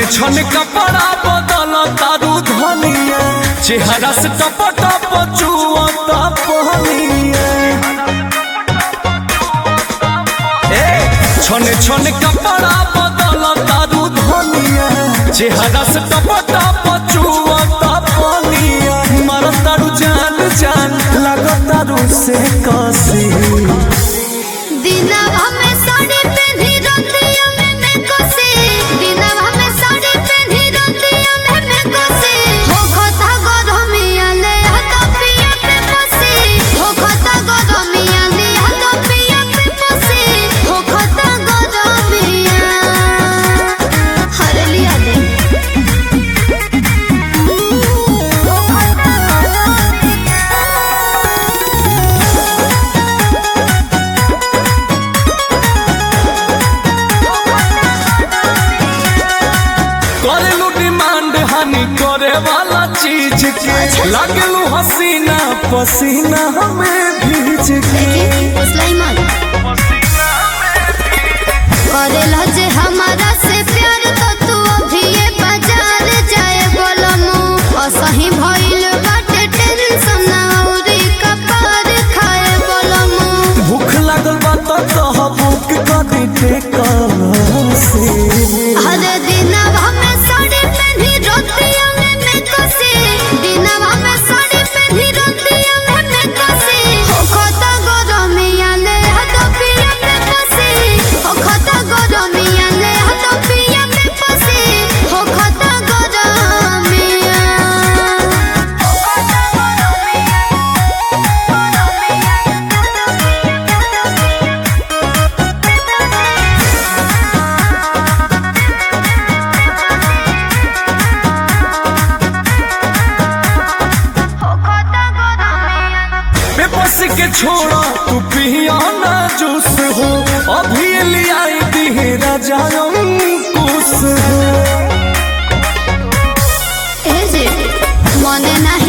छन कपड़ा बदल तारू धनिया चेहरा से टप टप चुअता पहनिया ए छन छन कपड़ा बदल तारू धनिया चेहरा से टप टप चुअता पहनिया मर तारू जान जान लग तारू से कसी दिनवा में साड़ी पहनी रतिया में मैं कोसे दिनवा में साड़ी पहनी रतिया में मैं कोसे हो खता गरमिया ले हाथ पिया पे पसे हो खता गरमिया ले हाथ पिया पे पसे हो खता गरमिया हर लिया दे हो खता गरमिया करेलू डिमांड हानि करे वाला चीज के लागलू हसीना पसीना हमें भीज के सुलाइमान करेला जे हमारा से प्यार तो तू अभी ये बाजार जाए बोलमु असही भइल बाटे टेंशन औरी कपार खाए बोलमु भूख लागल बा तो कह बुक करी टेकल से हर दिनवा में साड़ी पहनी रोतिया में मैं कसे दिनवा में साड़ी पहनी रोतिया में मैं कसे हो खता गरमिया ले हाथ पिया में पसे हो खता गरमिया ले हाथ पिया में पसे हो खता गरमिया हो खता बेबस के छोड़ा तू पिया ना जूस हो अभी लियाई दी राजा कुछ हो ए जे मने नाही